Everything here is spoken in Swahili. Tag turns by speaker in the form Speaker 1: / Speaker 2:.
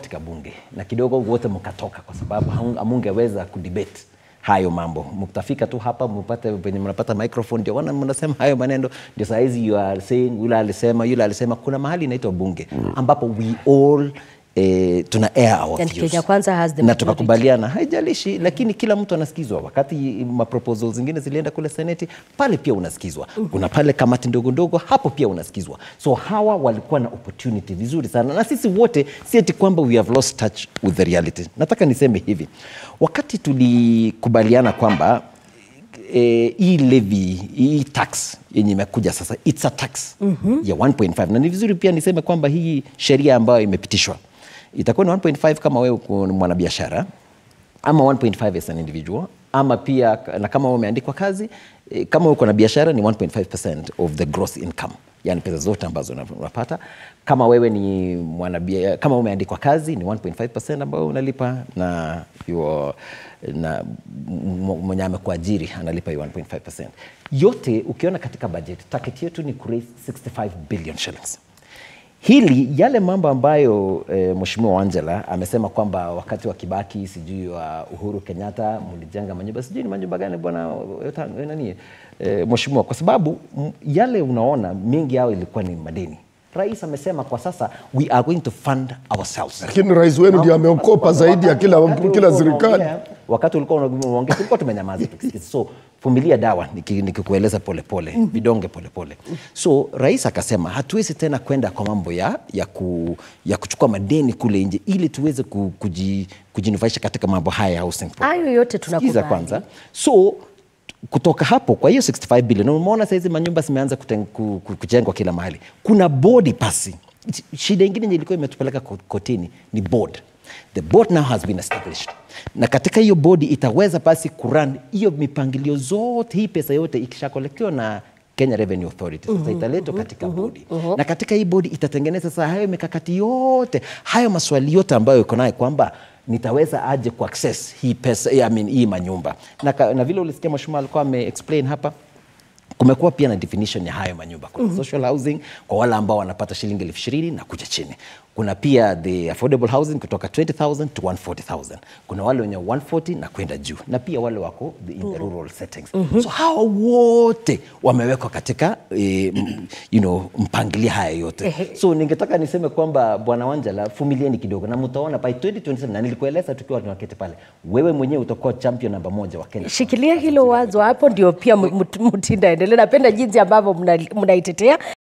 Speaker 1: katika bunge na kidogo wote mkatoka kwa sababu hamu- hamungeweza kudebate hayo mambo mtafika tu hapa mpate penye mnapata microphone ndio wana mnasema hayo maneno ndio saa hizi you are saying yule alisema yule alisema kuna mahali inaitwa bunge ambapo we all Eh, tuna air our
Speaker 2: And
Speaker 1: views.
Speaker 2: Kenya Kwanza has the
Speaker 1: na
Speaker 2: majority.
Speaker 1: tukakubaliana haijalishi lakini kila mtu anasikizwa wakati maproposal zingine zilienda kule seneti pale pia unasikizwa kuna pale kamati ndogo ndogo hapo pia unasikizwa so hawa walikuwa na opportunity vizuri sana na sisi wote si eti kwamba we have lost touch with the reality nataka niseme hivi wakati tulikubaliana kwamba eh, hii levy hii tax yenye imekuja sasa it's a tax mm-hmm. ya 1.5 na ni vizuri pia niseme kwamba hii sheria ambayo imepitishwa itakuwa ni 1.5 kama wewe uko ni mwanabiashara ama 1.5 as an individual ama pia na kama wewe umeandikwa kazi eh, kama uko na biashara ni 1.5% of the gross income yani pesa zote ambazo una- unapata kama wewe ni mwanabia, kama umeandikwa kazi ni 1.5% ambayo unalipa na your, na m- m- mwenye amekuajiri analipa hiyo 1.5%. Yote ukiona katika budget, target yetu ni kuraise 65 billion shillings. Hili yale mambo ambayo e, Mheshimiwa Wangela amesema kwamba wakati wa Kibaki sijui wa Uhuru Kenyatta mlijenga manyumba sijui ni manyumba gani bwana eh, nani e, Mheshimiwa, kwa sababu m, yale unaona mengi yao ilikuwa ni madeni. Rais amesema kwa sasa we are going to fund ourselves.
Speaker 3: lakini rais wenu ndio ameokopa zaidi ya kila,
Speaker 1: Wakati
Speaker 3: kila
Speaker 1: ulikuwa
Speaker 3: serikali.
Speaker 1: unaongea- wakati ulikuwa unaongea tulikuwa tumenyamaza tukisikiza. so vumilia dawa niki- nikikueleza polepole vidonge polepole so rais akasema hatuwezi tena kwenda kwa mambo ya, ya, ku, ya kuchukua madeni kule nje ili tuweze ku, kuji, kujinufaisha katika mambo haya ya housing
Speaker 2: hayo yote
Speaker 1: Sikiza
Speaker 2: tunakubali
Speaker 1: kwanza so kutoka hapo kwa hiyo 65 billion umeona saizi manyumba zimeanza kuten- ku- ku- kujengwa kila mahali kuna bodi pasi shida ingine yenye ilikuwa imetupeleka ko- kotini ni board the board now has been established na katika hiyo bodi itaweza basi kuran hiyo mipangilio zote hii pesa yote ikishakolektiwa na Kenya Revenue Authority sasa italetwa katika bodi na katika hii bodi itatengeneza sasa hayo mikakati yote hayo maswali yote ambayo iko nayo kwamba nitaweza aje ku access hii pesa I mean, hii manyumba na, ka- na vile ulisikia mheshimiwa alikuwa ame explain hapa kumekuwa pia na definition ya hayo manyumba kuna social housing kwa wale ambao wanapata shilingi elfu ishirini na kuja chini kuna pia the affordable housing kutoka 20000 to 140000 kuna wale wenye 140 na kwenda juu na pia wale wako the, in the rural settings so hawa wote wamewekwa katika eh, m- you know, mpangilio haya yote so ningetaka niseme kwamba bwana Wanjala fumilieni kidogo na mtaona by 2027 na nilikueleza tukiwa tunaketi pale wewe mwenyewe utakuwa champion namba moja wa Kenya
Speaker 2: shikilia hilo wazo hapo ndio pia mu- mut- mutinda endelee napenda jinsi ambavyo mna- mnaitetea